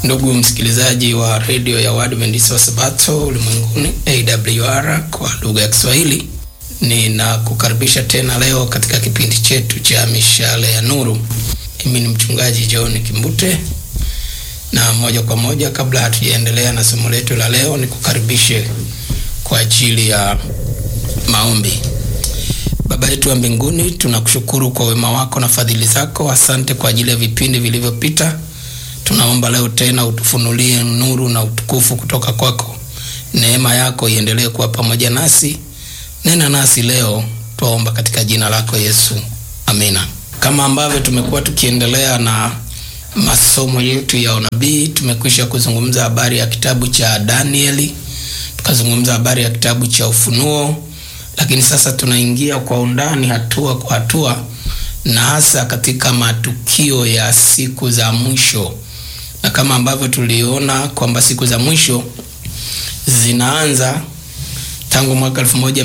Ndugu msikilizaji wa redio ya Waadventista wa Sabato ulimwenguni AWR kwa lugha ya Kiswahili, ninakukaribisha tena leo katika kipindi chetu cha mishale ya nuru. Mimi ni mchungaji John Kimbute, na moja kwa moja, kabla hatujaendelea na somo letu la leo, nikukaribishe kwa ajili ya maombi. Baba yetu wa mbinguni, tunakushukuru kwa wema wako na fadhili zako. Asante kwa ajili ya vipindi vilivyopita. Tunaomba leo tena utufunulie nuru na utukufu kutoka kwako. Neema yako iendelee kuwa pamoja nasi. Nena nasi leo, twaomba katika jina lako Yesu, amina. Kama ambavyo tumekuwa tukiendelea na masomo yetu ya unabii, tumekwisha kuzungumza habari ya kitabu cha Danieli, tukazungumza habari ya kitabu cha Ufunuo, lakini sasa tunaingia kwa undani, hatua kwa hatua, na hasa katika matukio ya siku za mwisho na kama ambavyo tuliona kwamba siku za mwisho zinaanza tangu mwaka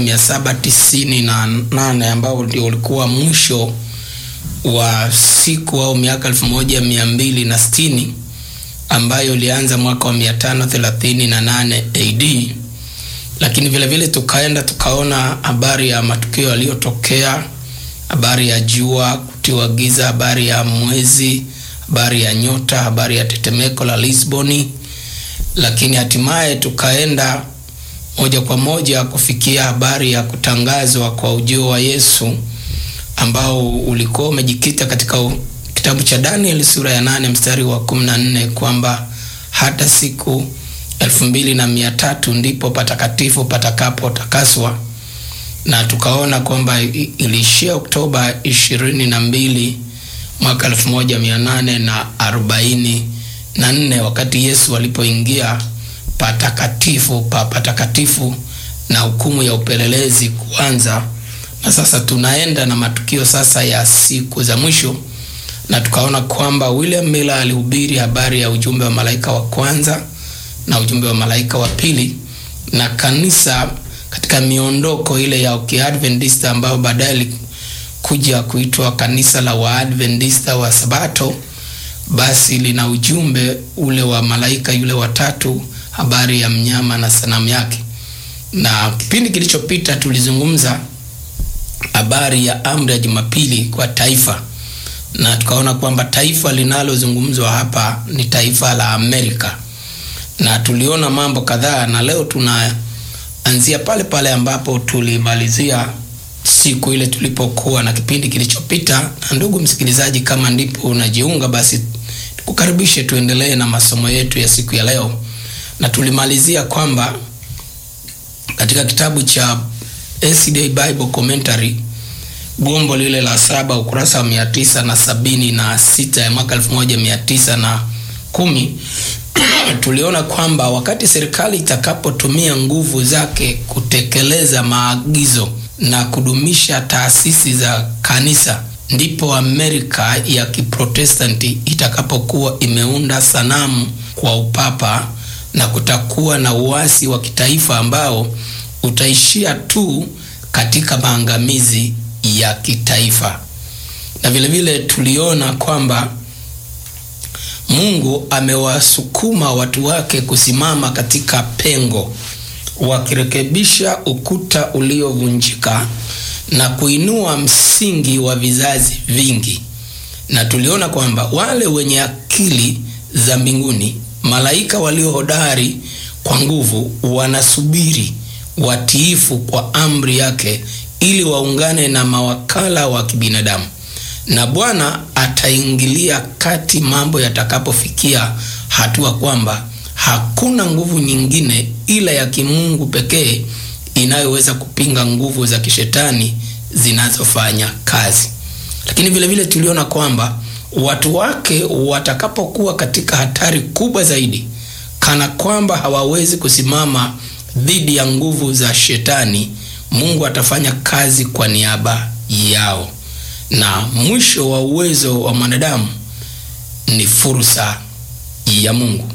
1798 ambao ndio ulikuwa mwisho wa siku au miaka 1260 ambayo ilianza mwaka wa 538 AD. Lakini vile vile tukaenda tukaona habari ya matukio yaliyotokea, habari ya jua kutiwa giza, habari ya mwezi habari ya nyota, habari ya tetemeko la Lisboni, lakini hatimaye tukaenda moja kwa moja kufikia habari ya kutangazwa kwa ujio wa Yesu ambao ulikuwa umejikita katika kitabu cha Danieli sura ya nane mstari wa kumi na nne kwamba hata siku elfu mbili na mia tatu ndipo patakatifu patakapotakaswa, na tukaona kwamba iliishia Oktoba ishirini na mbili mwaka elfu moja mia nane na arobaini na nne wakati Yesu alipoingia patakatifu pa patakatifu na hukumu ya upelelezi kuanza. Na sasa tunaenda na matukio sasa ya siku za mwisho, na tukaona kwamba William Miller alihubiri habari ya ujumbe wa malaika wa kwanza na ujumbe wa malaika wa pili, na kanisa katika miondoko ile ya Kiadventista ambayo baadaye kuja kuitwa kanisa la Waadventista wa Sabato, basi lina ujumbe ule wa malaika yule watatu, habari ya mnyama na sanamu yake. Na kipindi kilichopita tulizungumza habari ya amri ya Jumapili kwa taifa, na tukaona kwamba taifa linalozungumzwa hapa ni taifa la Amerika, na tuliona mambo kadhaa, na leo tunaanzia pale pale ambapo tulimalizia siku ile tulipokuwa na kipindi kilichopita. Na ndugu msikilizaji, kama ndipo unajiunga, basi tukukaribishe tuendelee na masomo yetu ya siku ya leo, na tulimalizia kwamba katika kitabu cha SDA Bible Commentary gombo lile la saba ukurasa wa mia tisa na sabini na sita ya mwaka elfu moja mia tisa na kumi tuliona kwamba wakati serikali itakapotumia nguvu zake kutekeleza maagizo na kudumisha taasisi za kanisa ndipo Amerika ya Kiprotestanti itakapokuwa imeunda sanamu kwa upapa na kutakuwa na uasi wa kitaifa ambao utaishia tu katika maangamizi ya kitaifa. Na vile vile tuliona kwamba Mungu amewasukuma watu wake kusimama katika pengo wakirekebisha ukuta uliovunjika na kuinua msingi wa vizazi vingi. Na tuliona kwamba wale wenye akili za mbinguni, malaika walio hodari kwa nguvu, wanasubiri watiifu kwa amri yake, ili waungane na mawakala wa kibinadamu, na Bwana ataingilia kati mambo yatakapofikia hatua kwamba hakuna nguvu nyingine ila ya kimungu pekee inayoweza kupinga nguvu za kishetani zinazofanya kazi. Lakini vile vile tuliona kwamba watu wake watakapokuwa katika hatari kubwa zaidi, kana kwamba hawawezi kusimama dhidi ya nguvu za shetani, Mungu atafanya kazi kwa niaba yao, na mwisho wa uwezo wa mwanadamu ni fursa ya Mungu.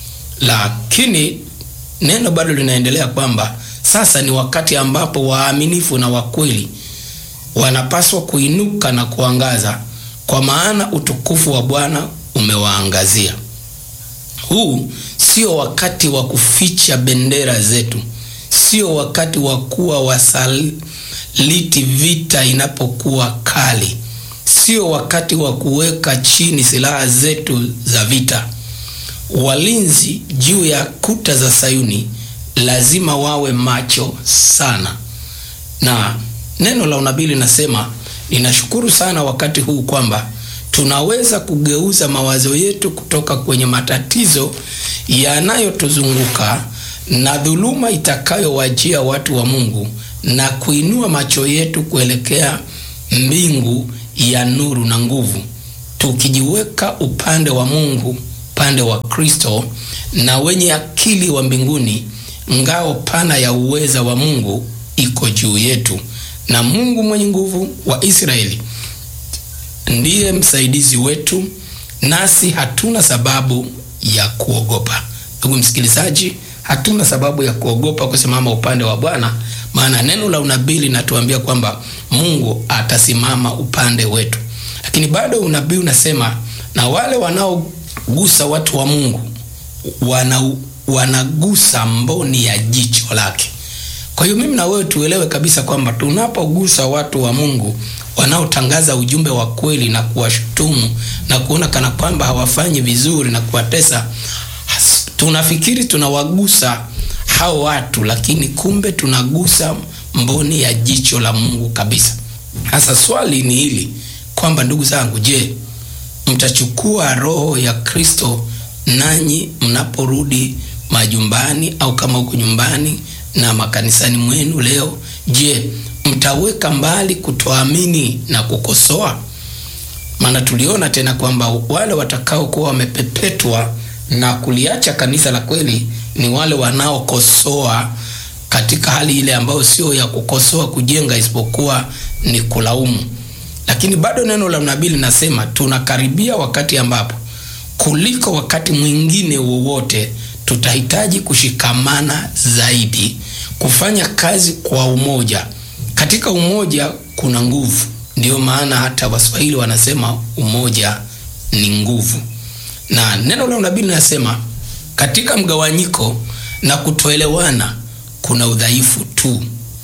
Lakini neno bado linaendelea kwamba sasa ni wakati ambapo waaminifu na wakweli wanapaswa kuinuka na kuangaza, kwa maana utukufu wa Bwana umewaangazia. Huu sio wakati wa kuficha bendera zetu, sio wakati wa kuwa wasaliti vita inapokuwa kali, sio wakati wa kuweka chini silaha zetu za vita. Walinzi juu ya kuta za Sayuni lazima wawe macho sana, na neno la unabii linasema, ninashukuru sana wakati huu kwamba tunaweza kugeuza mawazo yetu kutoka kwenye matatizo yanayotuzunguka na dhuluma itakayowajia watu wa Mungu na kuinua macho yetu kuelekea mbingu ya nuru na nguvu, tukijiweka upande wa Mungu, upande wa Kristo na wenye akili wa mbinguni. Ngao pana ya uweza wa Mungu iko juu yetu, na Mungu mwenye nguvu wa Israeli ndiye msaidizi wetu, nasi hatuna sababu ya kuogopa. Ndugu msikilizaji, hatuna sababu ya kuogopa kusimama upande wa Bwana, maana neno la unabii linatuambia kwamba Mungu atasimama upande wetu. Lakini bado unabii unasema, na wale wanaogusa watu wa Mungu wana, wanagusa mboni ya jicho lake. Kwa hiyo mimi na wewe tuelewe kabisa kwamba tunapogusa watu wa Mungu wanaotangaza ujumbe wa kweli na kuwashutumu na kuona kana kwamba hawafanyi vizuri na kuwatesa, tunafikiri tunawagusa hao watu, lakini kumbe tunagusa mboni ya jicho la Mungu kabisa. Sasa swali ni hili kwamba, ndugu zangu, je, mtachukua roho ya Kristo nanyi mnaporudi majumbani au kama huko nyumbani na makanisani mwenu leo? Je, mtaweka mbali kutoamini na kukosoa? Maana tuliona tena kwamba wale watakaokuwa wamepepetwa na kuliacha kanisa la kweli ni wale wanaokosoa katika hali ile ambayo sio ya kukosoa kujenga, isipokuwa ni kulaumu. Lakini bado neno la nabii linasema tunakaribia wakati ambapo kuliko wakati mwingine wowote tutahitaji kushikamana zaidi, kufanya kazi kwa umoja. Katika umoja kuna nguvu. Ndiyo maana hata Waswahili wanasema umoja ni nguvu, na neno la unabii linasema katika mgawanyiko na kutoelewana kuna udhaifu tu.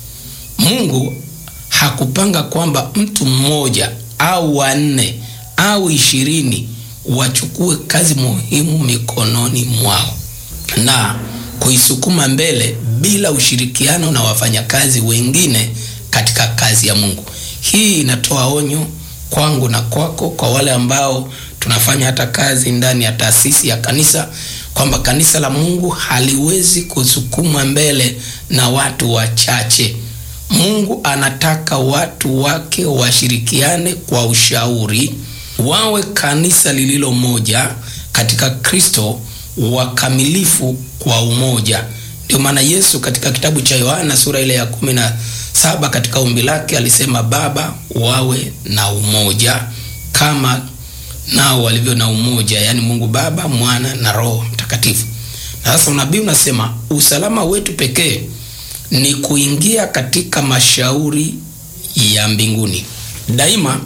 Mungu hakupanga kwamba mtu mmoja au wanne au ishirini wachukue kazi muhimu mikononi mwao na kuisukuma mbele bila ushirikiano na wafanyakazi wengine katika kazi ya Mungu. Hii inatoa onyo kwangu na kwako, kwa wale ambao tunafanya hata kazi ndani ya taasisi ya kanisa, kwamba kanisa la Mungu haliwezi kusukumwa mbele na watu wachache. Mungu anataka watu wake washirikiane kwa ushauri, wawe kanisa lililo moja katika Kristo, wakamilifu kwa umoja. Ndio maana Yesu katika kitabu cha Yohana sura ile ya kumi na saba katika ombi lake alisema, Baba, wawe na umoja kama nao walivyo na umoja, yaani Mungu Baba, Mwana na Roho Mtakatifu. Na sasa unabii unasema usalama wetu pekee ni kuingia katika mashauri ya mbinguni daima,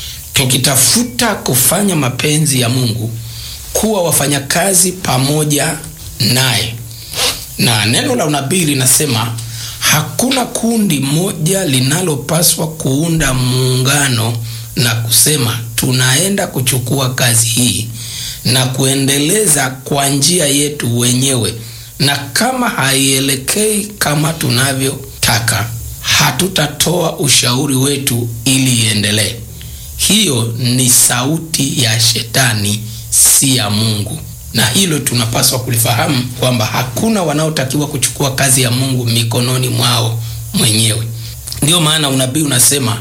tukitafuta kufanya mapenzi ya Mungu, kuwa wafanyakazi pamoja naye. Na neno la unabii linasema hakuna kundi moja linalopaswa kuunda muungano na kusema tunaenda kuchukua kazi hii na kuendeleza kwa njia yetu wenyewe, na kama haielekei kama tunavyotaka, hatutatoa ushauri wetu ili iendelee. Hiyo ni sauti ya Shetani, si ya Mungu, na hilo tunapaswa kulifahamu kwamba hakuna wanaotakiwa kuchukua kazi ya Mungu mikononi mwao mwenyewe. Ndiyo maana unabii unasema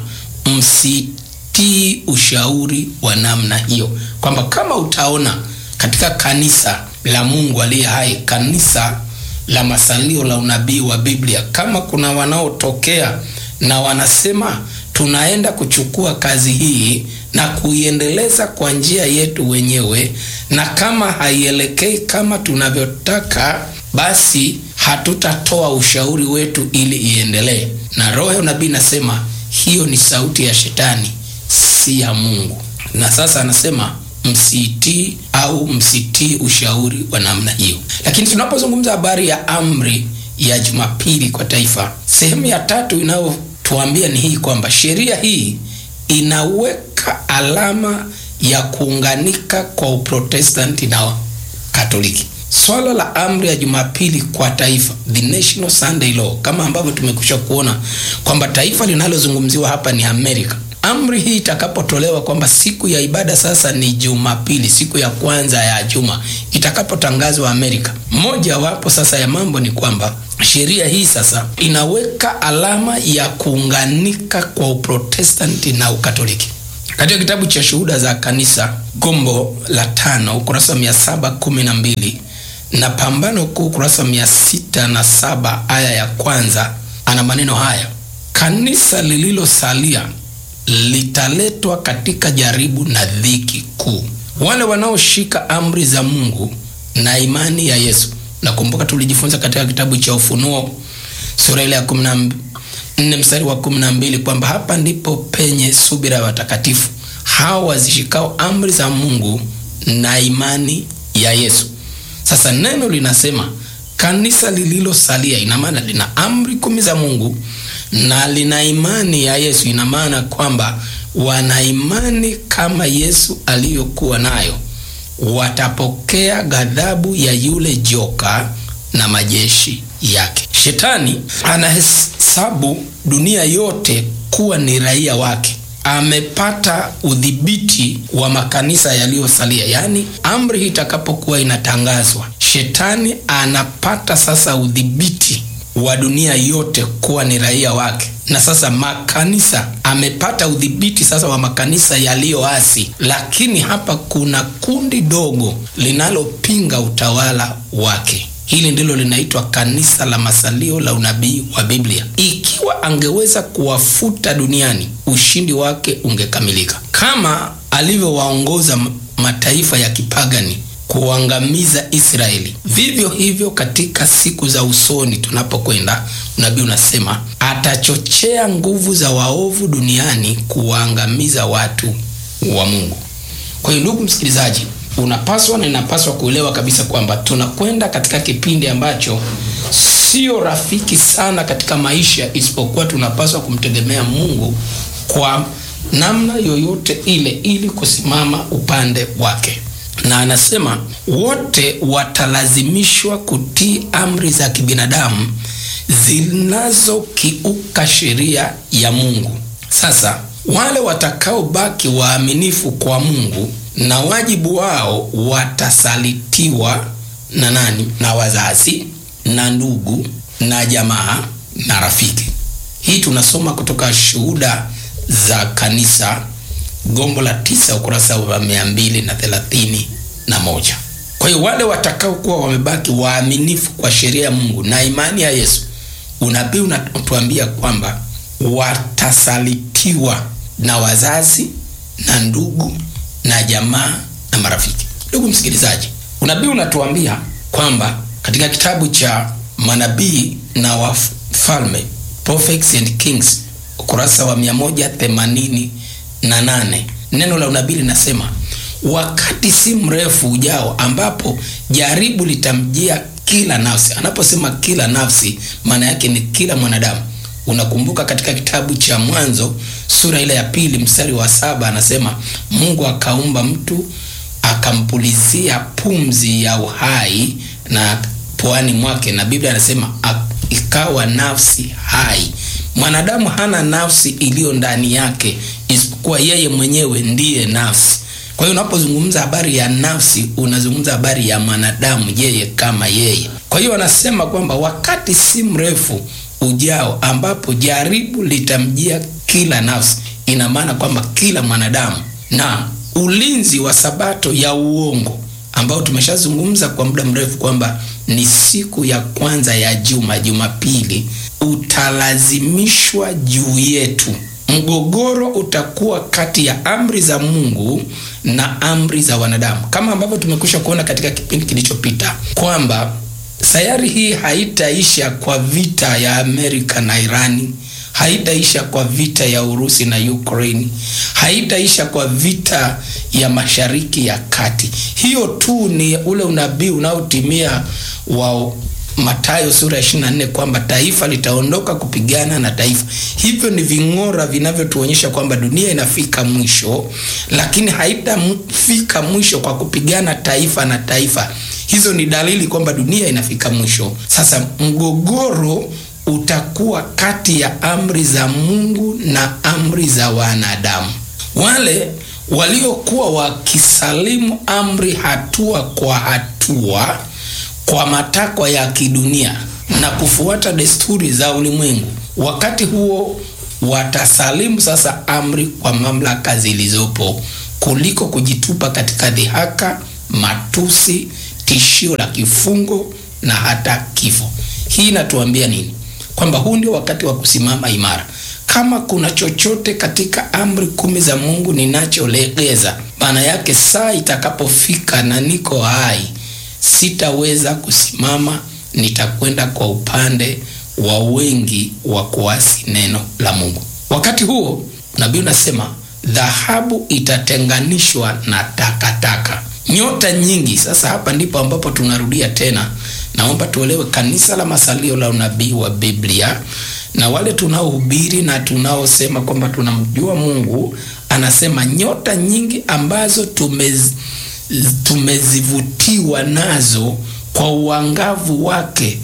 msitii ushauri wa namna hiyo, kwamba kama utaona katika kanisa la Mungu aliye hai, kanisa la masalio la unabii wa Biblia, kama kuna wanaotokea na wanasema tunaenda kuchukua kazi hii na kuiendeleza kwa njia yetu wenyewe, na kama haielekei kama tunavyotaka, basi hatutatoa ushauri wetu ili iendelee. Na roho ya unabii nasema hiyo ni sauti ya Shetani, si ya Mungu. Na sasa anasema msiitii au msitii ushauri wa namna hiyo. Lakini tunapozungumza habari ya amri ya Jumapili kwa taifa, sehemu ya tatu inayotuambia ni hii kwamba sheria hii inaweka alama ya kuunganika kwa Uprotestanti na Katoliki. Swala la amri ya Jumapili kwa taifa, the National Sunday Law, kama ambavyo tumekwisha kuona kwamba taifa linalozungumziwa hapa ni Amerika. Amri hii itakapotolewa kwamba siku ya ibada sasa ni Jumapili, siku ya kwanza ya juma, itakapotangazwa Amerika, moja wapo sasa ya mambo ni kwamba sheria hii sasa inaweka alama ya kuunganika kwa Uprotestanti na Ukatoliki. Katika kitabu cha Shuhuda za Kanisa, gombo la tano, ukurasa wa mia saba kumi na mbili na Pambano Kuu, ukurasa wa mia sita na saba aya ya kwanza, ana maneno haya: kanisa lililosalia litaletwa katika jaribu na dhiki kuu. Wale wanaoshika amri za Mungu na imani ya Yesu. Nakumbuka tulijifunza katika kitabu cha Ufunuo sura ile ya kumi na nne mstari wa kumi na mbili kwamba hapa ndipo penye subira ya watakatifu hao wazishikao amri za Mungu na imani ya Yesu. Sasa neno linasema kanisa lililosalia, ina maana lina amri kumi za Mungu na lina imani ya Yesu. Ina maana kwamba wana imani kama Yesu aliyokuwa nayo, watapokea ghadhabu ya yule joka na majeshi yake. Shetani anahesabu dunia yote kuwa ni raia wake. Amepata udhibiti wa makanisa yaliyosalia, yaani amri hii itakapokuwa inatangazwa, shetani anapata sasa udhibiti wa dunia yote kuwa ni raia wake, na sasa makanisa amepata udhibiti sasa wa makanisa yaliyoasi. Lakini hapa kuna kundi dogo linalopinga utawala wake. Hili ndilo linaitwa kanisa la masalio la unabii wa Biblia. Ikiwa angeweza kuwafuta duniani, ushindi wake ungekamilika, kama alivyowaongoza mataifa ya kipagani kuangamiza Israeli. Vivyo hivyo katika siku za usoni tunapokwenda, unabii unasema atachochea nguvu za waovu duniani kuwaangamiza watu wa Mungu. Kwa hiyo, ndugu msikilizaji, unapaswa na inapaswa kuelewa kabisa kwamba tunakwenda katika kipindi ambacho sio rafiki sana katika maisha, isipokuwa tunapaswa kumtegemea Mungu kwa namna yoyote ile ili kusimama upande wake na anasema wote watalazimishwa kutii amri za kibinadamu zinazokiuka sheria ya Mungu. Sasa wale watakaobaki waaminifu kwa Mungu na wajibu wao watasalitiwa na nani? Na wazazi na ndugu na jamaa na rafiki. Hii tunasoma kutoka Shuhuda za Kanisa gombo la tisa ukurasa wa mia mbili na thelathini na moja. Kwa hiyo wale watakaokuwa wamebaki waaminifu kwa sheria ya Mungu na imani ya Yesu, unabii unatuambia kwamba watasalitiwa na wazazi na ndugu na jamaa na marafiki. Ndugu msikilizaji, unabii unatuambia kwamba katika kitabu cha manabii na wafalme, Prophets and Kings, ukurasa wa mia moja themanini na nane neno la unabii linasema wakati si mrefu ujao ambapo jaribu litamjia kila nafsi. Anaposema kila nafsi, maana yake ni kila mwanadamu. Unakumbuka katika kitabu cha Mwanzo sura ile ya pili mstari wa saba anasema Mungu akaumba mtu akampulizia pumzi ya uhai na puani mwake, na Biblia anasema ikawa nafsi hai. Mwanadamu hana nafsi iliyo ndani yake isipokuwa yeye mwenyewe ndiye nafsi. Kwa hiyo unapozungumza habari ya nafsi, unazungumza habari ya mwanadamu yeye kama yeye. Kwa hiyo anasema kwamba wakati si mrefu ujao ambapo jaribu litamjia kila nafsi, ina maana kwamba kila mwanadamu, na ulinzi wa sabato ya uongo ambao tumeshazungumza kwa muda mrefu kwamba ni siku ya kwanza ya juma, Jumapili, utalazimishwa juu yetu. Mgogoro utakuwa kati ya amri za Mungu na amri za wanadamu, kama ambavyo tumekwisha kuona katika kipindi kilichopita kwamba sayari hii haitaisha kwa vita ya Amerika na Irani, haitaisha kwa vita ya Urusi na Ukraine, haitaisha kwa vita ya Mashariki ya Kati. Hiyo tu ni ule unabii unaotimia wa Mathayo sura ya 24 kwamba taifa litaondoka kupigana na taifa. Hivyo ni ving'ora vinavyotuonyesha kwamba dunia inafika mwisho, lakini haitafika mwisho kwa kupigana taifa na taifa. Hizo ni dalili kwamba dunia inafika mwisho. Sasa mgogoro utakuwa kati ya amri za Mungu na amri za wanadamu. Wale waliokuwa wakisalimu amri hatua kwa hatua kwa matakwa ya kidunia na kufuata desturi za ulimwengu, wakati huo watasalimu sasa amri kwa mamlaka zilizopo kuliko kujitupa katika dhihaka, matusi, tishio la kifungo na hata kifo. Hii inatuambia nini? Kwamba huu ndio wakati wa kusimama imara. Kama kuna chochote katika amri kumi za Mungu ninacholegeza, maana yake saa itakapofika na niko hai sitaweza kusimama, nitakwenda kwa upande wa wengi wa kuasi neno la Mungu. Wakati huo nabii unasema dhahabu itatenganishwa na takataka, nyota nyingi. Sasa hapa ndipo ambapo tunarudia tena, naomba tuelewe, kanisa la masalio la unabii wa Biblia na wale tunaohubiri na tunaosema kwamba tunamjua Mungu, anasema nyota nyingi ambazo tumez tumezivutiwa nazo kwa uangavu wake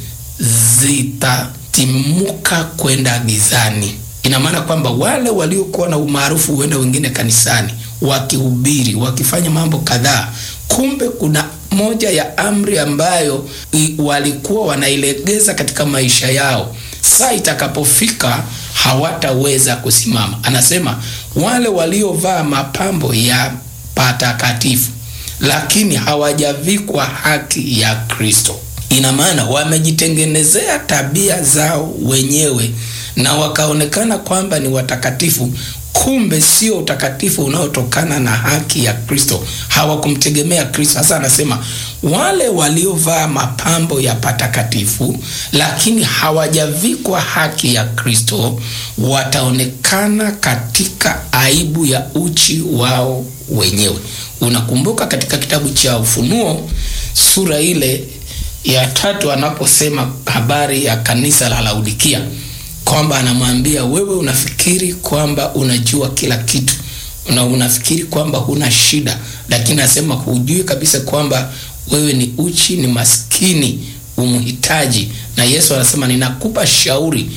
zitatimuka kwenda gizani. Ina maana kwamba wale waliokuwa na umaarufu huenda wengine kanisani wakihubiri, wakifanya mambo kadhaa, kumbe kuna moja ya amri ambayo walikuwa wanailegeza katika maisha yao, saa itakapofika hawataweza kusimama. Anasema wale waliovaa mapambo ya patakatifu lakini hawajavikwa haki ya Kristo. Ina maana wamejitengenezea tabia zao wenyewe na wakaonekana kwamba ni watakatifu, kumbe sio utakatifu unaotokana na haki ya Kristo. Hawakumtegemea Kristo. Sasa anasema wale waliovaa mapambo ya patakatifu, lakini hawajavikwa haki ya Kristo, wataonekana katika aibu ya uchi wao wenyewe. Unakumbuka katika kitabu cha Ufunuo sura ile ya tatu anaposema habari ya kanisa la Laodikia kwamba anamwambia wewe, unafikiri kwamba unajua kila kitu na unafikiri kwamba huna shida, lakini anasema hujui kabisa kwamba wewe ni uchi, ni maskini, umhitaji. Na Yesu anasema ninakupa shauri,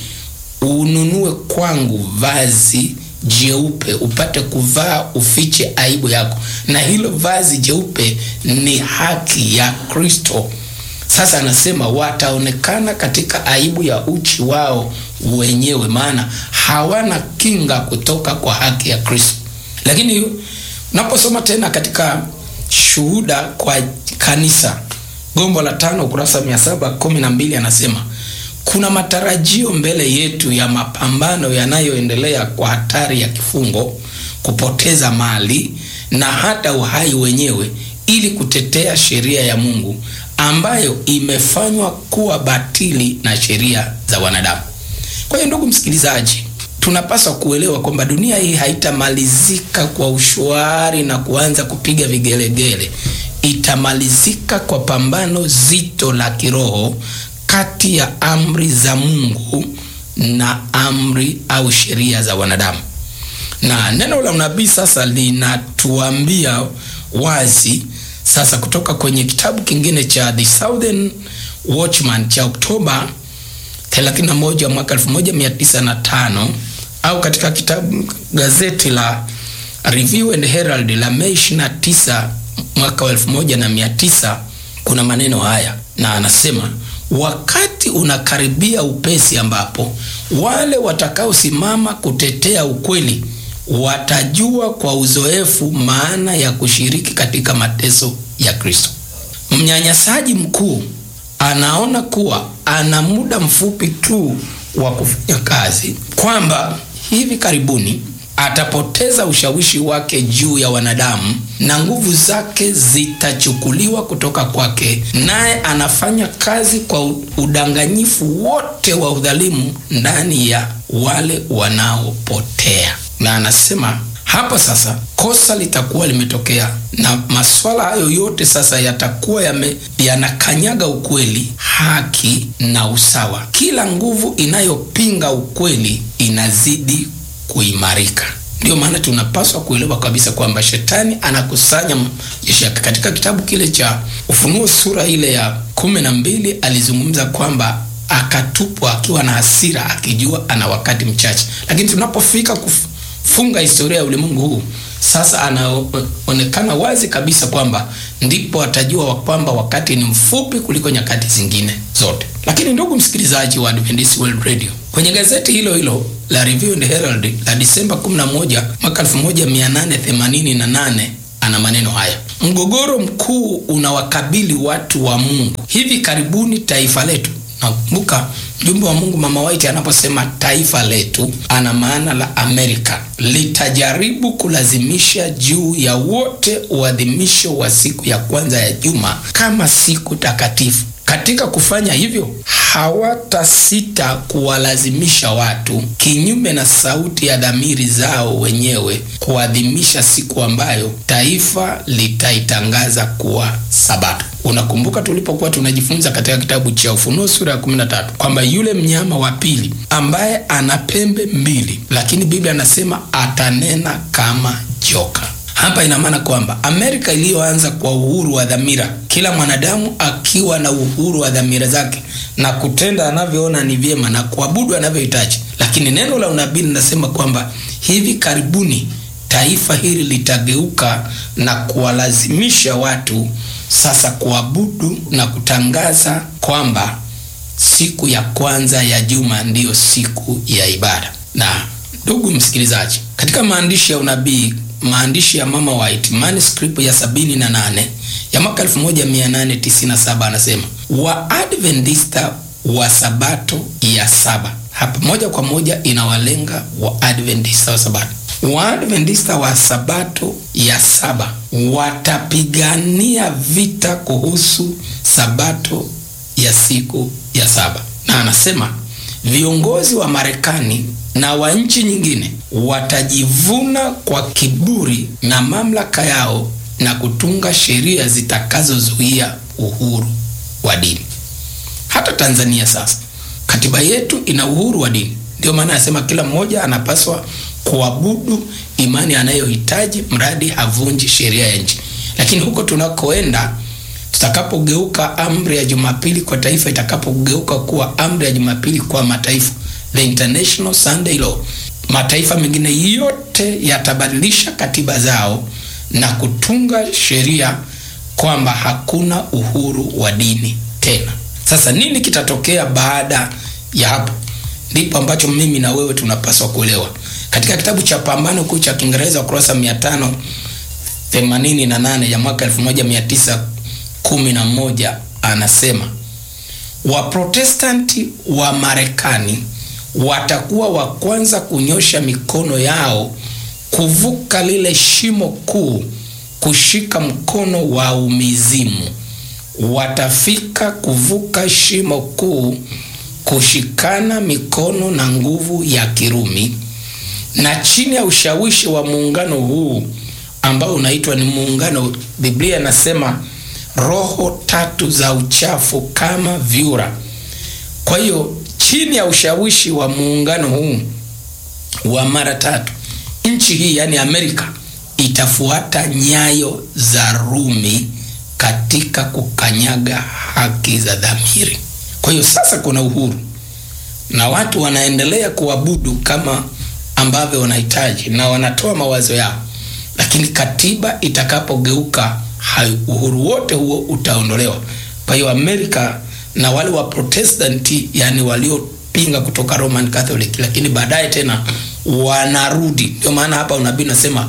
ununue kwangu vazi jeupe upate kuvaa ufiche aibu yako, na hilo vazi jeupe ni haki ya Kristo. Sasa anasema wataonekana katika aibu ya uchi wao wenyewe, maana hawana kinga kutoka kwa haki ya Kristo. Lakini unaposoma tena katika Shuhuda kwa Kanisa, gombo la tano, ukurasa mia saba kumi na mbili anasema kuna matarajio mbele yetu ya mapambano yanayoendelea kwa hatari ya kifungo, kupoteza mali na hata uhai wenyewe, ili kutetea sheria ya Mungu ambayo imefanywa kuwa batili na sheria za wanadamu. Kwa hiyo, ndugu msikilizaji, tunapaswa kuelewa kwamba dunia hii haitamalizika kwa ushwari na kuanza kupiga vigelegele. Itamalizika kwa pambano zito la kiroho kati ya amri za Mungu na amri au sheria za wanadamu. Na neno la unabii sasa linatuambia wazi sasa, kutoka kwenye kitabu kingine cha The Southern Watchman cha Oktoba 31 mwaka 1905 au katika kitabu gazeti la Review and Herald la Mei 29 mwaka 1900 kuna maneno haya, na anasema wakati unakaribia upesi ambapo wale watakaosimama kutetea ukweli watajua kwa uzoefu maana ya kushiriki katika mateso ya Kristo. Mnyanyasaji mkuu anaona kuwa ana muda mfupi tu wa kufanya kazi, kwamba hivi karibuni atapoteza ushawishi wake juu ya wanadamu na nguvu zake zitachukuliwa kutoka kwake, naye anafanya kazi kwa udanganyifu wote wa udhalimu ndani ya wale wanaopotea. Na anasema hapa sasa kosa litakuwa limetokea, na maswala hayo yote sasa yatakuwa yame, yanakanyaga ukweli, haki na usawa. Kila nguvu inayopinga ukweli inazidi kuimarika. Ndiyo maana tunapaswa kuelewa kabisa kwamba shetani anakusanya majeshi yake. Katika kitabu kile cha Ufunuo sura ile ya kumi na mbili alizungumza kwamba akatupwa akiwa na hasira, akijua ana wakati mchache, lakini tunapofika kufunga historia ya ulimwengu huu sasa, anaonekana wazi kabisa kwamba ndipo atajua kwamba wakati ni mfupi kuliko nyakati zingine zote. Lakini ndugu msikilizaji wa Adventist World Radio, kwenye gazeti hilo hilo la Review and Herald la Disemba 11 mwaka 1888 ana maneno haya: mgogoro mkuu unawakabili watu wa Mungu hivi karibuni. Taifa letu, nakumbuka mjumbe wa Mungu Mama White anaposema taifa letu, ana maana la Amerika, litajaribu kulazimisha juu ya wote uadhimisho wa siku ya kwanza ya juma kama siku takatifu. Katika kufanya hivyo hawatasita kuwalazimisha watu, kinyume na sauti ya dhamiri zao wenyewe, kuadhimisha siku ambayo taifa litaitangaza kuwa Sabato. Unakumbuka tulipokuwa tunajifunza katika kitabu cha Ufunuo sura ya 13 kwamba yule mnyama wa pili ambaye ana pembe mbili, lakini Biblia anasema atanena kama joka. Hapa ina maana kwamba Amerika iliyoanza kwa uhuru wa dhamira, kila mwanadamu akiwa na uhuru wa dhamira zake na kutenda anavyoona ni vyema na kuabudu anavyohitaji, lakini neno la unabii linasema kwamba hivi karibuni taifa hili litageuka na kuwalazimisha watu sasa kuabudu na kutangaza kwamba siku ya kwanza ya juma ndiyo siku ya ibada. Na ndugu msikilizaji, katika maandishi ya unabii maandishi ya Mama White manuscript ya sabini na nane ya mwaka 1897 anasema Waadventista wa sabato ya saba. Hapa moja kwa moja inawalenga Waadventista wa sabato. Waadventista wa sabato ya saba watapigania vita kuhusu sabato ya siku ya saba, na anasema viongozi wa Marekani na wa nchi nyingine watajivuna kwa kiburi na mamlaka yao na kutunga sheria zitakazozuia uhuru wa dini. Hata Tanzania sasa katiba yetu ina uhuru wa dini, ndio maana anasema kila mmoja anapaswa kuabudu imani anayohitaji mradi havunji sheria ya nchi. Lakini huko tunakoenda, tutakapogeuka amri ya Jumapili kwa taifa itakapogeuka kuwa amri ya Jumapili kwa mataifa the International Sunday Law, mataifa mengine yote yatabadilisha katiba zao na kutunga sheria kwamba hakuna uhuru wa dini tena. Sasa nini kitatokea baada ya hapo? Ndipo ambacho mimi na wewe tunapaswa kuelewa. Katika kitabu cha Pambano Kuu cha Kiingereza ukurasa 588 ya mwaka 1911 anasema Waprotestanti wa Marekani watakuwa wa kwanza kunyosha mikono yao kuvuka lile shimo kuu, kushika mkono wa umizimu. Watafika kuvuka shimo kuu, kushikana mikono na nguvu ya Kirumi, na chini ya ushawishi wa muungano huu ambao unaitwa ni muungano, Biblia inasema roho tatu za uchafu kama vyura. Kwa hiyo chini ya ushawishi wa muungano huu wa mara tatu, nchi hii yani Amerika itafuata nyayo za Rumi katika kukanyaga haki za dhamiri. Kwa hiyo sasa kuna uhuru na watu wanaendelea kuabudu kama ambavyo wanahitaji na wanatoa mawazo yao, lakini katiba itakapogeuka, uhuru wote huo utaondolewa. Kwa hiyo Amerika na wale wa Protestanti yani waliopinga kutoka Roman Catholic, lakini baadaye tena wanarudi. Ndio maana hapa unabii unasema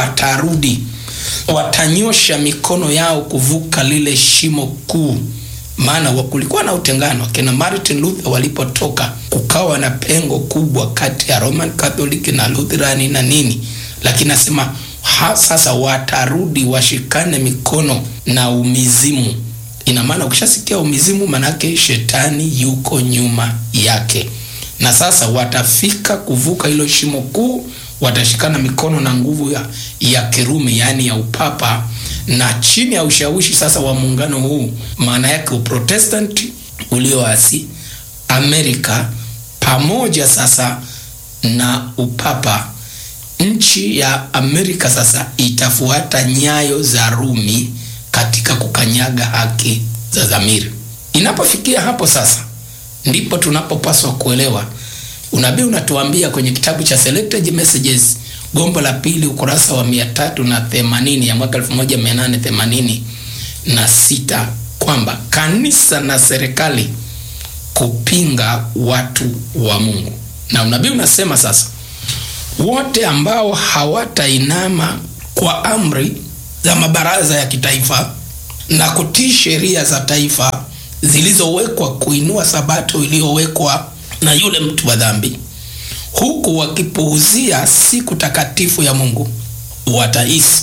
watarudi, watanyosha mikono yao kuvuka lile shimo kuu, maana kulikuwa na utengano. Kina Martin Luther walipotoka, kukawa na pengo kubwa kati ya Roman Catholic na Lutherani na nini, lakini nasema ha, sasa watarudi washikane mikono na umizimu. Ina maana ukishasikia umizimu, manake shetani yuko nyuma yake, na sasa watafika kuvuka hilo shimo kuu, watashikana mikono na nguvu ya, ya Kirumi, yaani ya upapa na chini ya ushawishi sasa wa muungano huu, maana yake uprotestanti ulioasi Amerika pamoja sasa na upapa, nchi ya Amerika sasa itafuata nyayo za Rumi katika kukanyaga haki za dhamiri. Inapofikia hapo sasa, ndipo tunapopaswa kuelewa unabii unatuambia kwenye kitabu cha Selected Messages gombo la pili ukurasa wa mia tatu na themanini ya mwaka elfu moja mia nane themanini na sita kwamba kanisa na serikali kupinga watu wa Mungu, na unabii unasema sasa, wote ambao hawatainama kwa amri za mabaraza ya kitaifa na kutii sheria za taifa zilizowekwa kuinua sabato iliyowekwa na yule mtu wa dhambi huku wakipuuzia siku takatifu ya Mungu, watahisi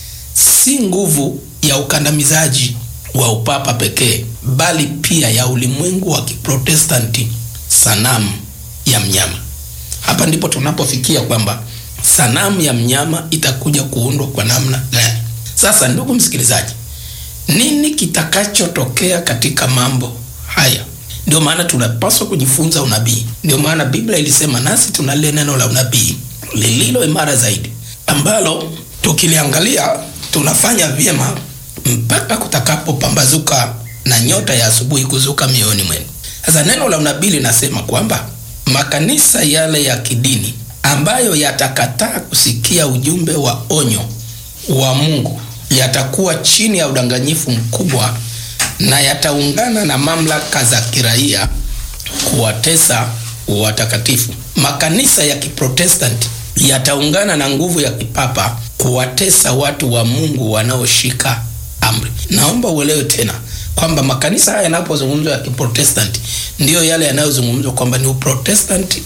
si nguvu ya ukandamizaji wa upapa pekee, bali pia ya ulimwengu wa Kiprotestanti, sanamu ya mnyama. Hapa ndipo tunapofikia kwamba sanamu ya mnyama itakuja kuundwa kwa namna gani? Sasa ndugu msikilizaji, nini kitakachotokea katika mambo haya? Ndio maana tunapaswa kujifunza unabii. Ndio maana Biblia ilisema nasi tuna lile neno la unabii lililo imara zaidi, ambalo tukiliangalia tunafanya vyema mpaka kutakapopambazuka na nyota ya asubuhi kuzuka mioyoni mwenu. Sasa neno la unabii linasema kwamba makanisa yale ya kidini ambayo yatakataa kusikia ujumbe wa onyo wa Mungu yatakuwa chini ya udanganyifu mkubwa na yataungana na mamlaka za kiraia kuwatesa watakatifu. Makanisa ya Kiprotestanti yataungana na nguvu ya kipapa kuwatesa watu wa Mungu wanaoshika amri. Naomba uelewe tena kwamba makanisa haya yanapozungumzwa ya Kiprotestanti ndiyo yale yanayozungumzwa kwamba ni Uprotestanti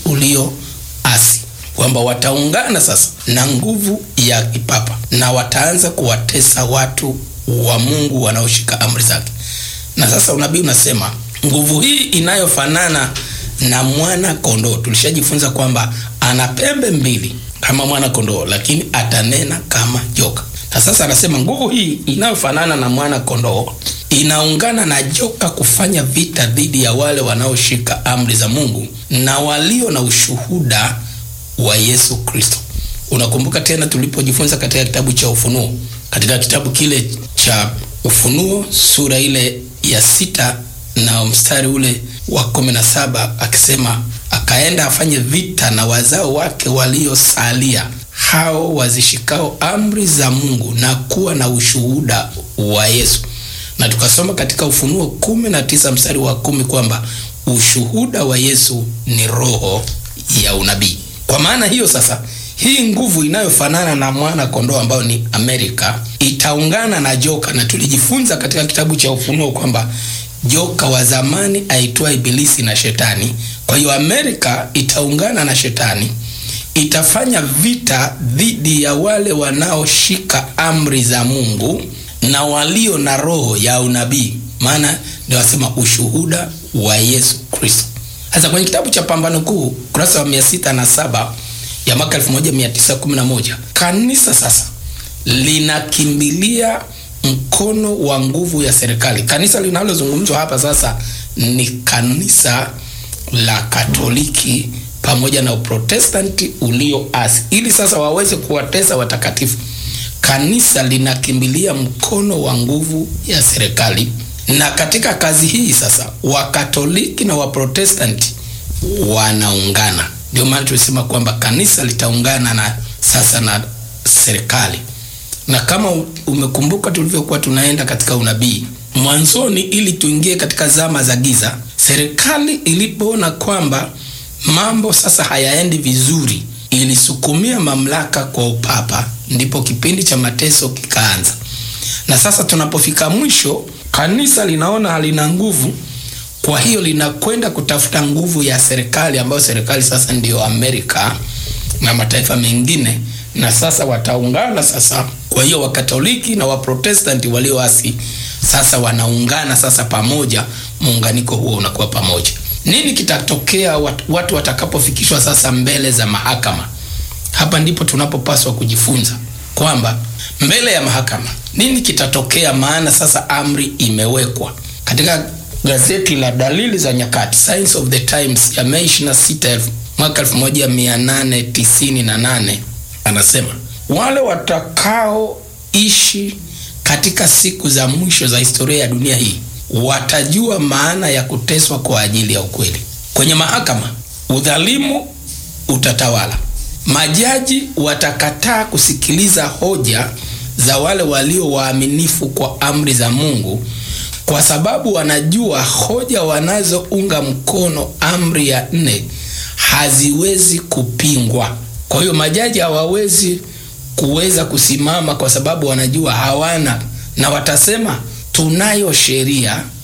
ulioasi, kwamba wataungana sasa na nguvu ya kipapa na wataanza kuwatesa watu wa Mungu wanaoshika amri zake. Na sasa unabii unasema nguvu hii inayofanana na mwana kondoo. Tulishajifunza kwamba ana pembe mbili kama mwana kondoo, lakini atanena kama joka. Na sasa anasema nguvu hii inayofanana na mwana kondoo inaungana na joka kufanya vita dhidi ya wale wanaoshika amri za Mungu na walio na ushuhuda wa Yesu Kristo. Unakumbuka tena tulipojifunza katika kitabu cha Ufunuo, katika kitabu kile cha Ufunuo sura ile ya sita na mstari ule wa kumi na saba akisema, akaenda afanye vita na wazao wake waliosalia, hao wazishikao amri za Mungu na kuwa na ushuhuda wa Yesu. Na tukasoma katika Ufunuo kumi na tisa mstari wa kumi kwamba ushuhuda wa Yesu ni roho ya unabii. Kwa maana hiyo sasa hii nguvu inayofanana na mwana kondoo ambayo ni Amerika itaungana na joka, na tulijifunza katika kitabu cha Ufunuo kwamba joka wa zamani aitwa Ibilisi na Shetani. Kwa hiyo Amerika itaungana na Shetani, itafanya vita dhidi ya wale wanaoshika amri za Mungu na walio na roho ya unabii, maana ndio wasema ushuhuda wa Yesu Kristo. Sasa kwenye kitabu cha Pambano Kuu kurasa wa mia sita na saba ya mwaka 1911 kanisa sasa linakimbilia mkono wa nguvu ya serikali. Kanisa linalozungumzwa hapa sasa ni kanisa la Katoliki pamoja na Uprotestanti ulioasi, ili sasa waweze kuwatesa watakatifu. Kanisa linakimbilia mkono wa nguvu ya serikali, na katika kazi hii sasa Wakatoliki na Waprotestanti wanaungana. Ndio maana tulisema kwamba kanisa litaungana na sasa na serikali, na kama umekumbuka tulivyokuwa tunaenda katika unabii mwanzoni, ili tuingie katika zama za giza, serikali ilipoona kwamba mambo sasa hayaendi vizuri, ilisukumia mamlaka kwa upapa, ndipo kipindi cha mateso kikaanza. na sasa tunapofika mwisho, kanisa linaona halina nguvu, kwa hiyo linakwenda kutafuta nguvu ya serikali, ambayo serikali sasa ndiyo Amerika na mataifa mengine, na sasa wataungana sasa. Kwa hiyo Wakatoliki na Waprotestanti walioasi sasa wanaungana sasa pamoja, muunganiko huo unakuwa pamoja. Nini kitatokea watu, watu watakapofikishwa sasa mbele za mahakama? Hapa ndipo tunapopaswa kujifunza kwamba mbele ya mahakama nini kitatokea, maana sasa amri imewekwa. Katika gazeti la Dalili za Nyakati, Signs of the Times ya Mei 26 mwaka 1898 anasema wale watakaoishi katika siku za mwisho za historia ya dunia hii watajua maana ya kuteswa kwa ajili ya ukweli. Kwenye mahakama, udhalimu utatawala. Majaji watakataa kusikiliza hoja za wale walio waaminifu kwa amri za Mungu, kwa sababu wanajua hoja wanazounga mkono amri ya nne haziwezi kupingwa. Kwa hiyo majaji hawawezi kuweza kusimama, kwa sababu wanajua hawana, na watasema tunayo sheria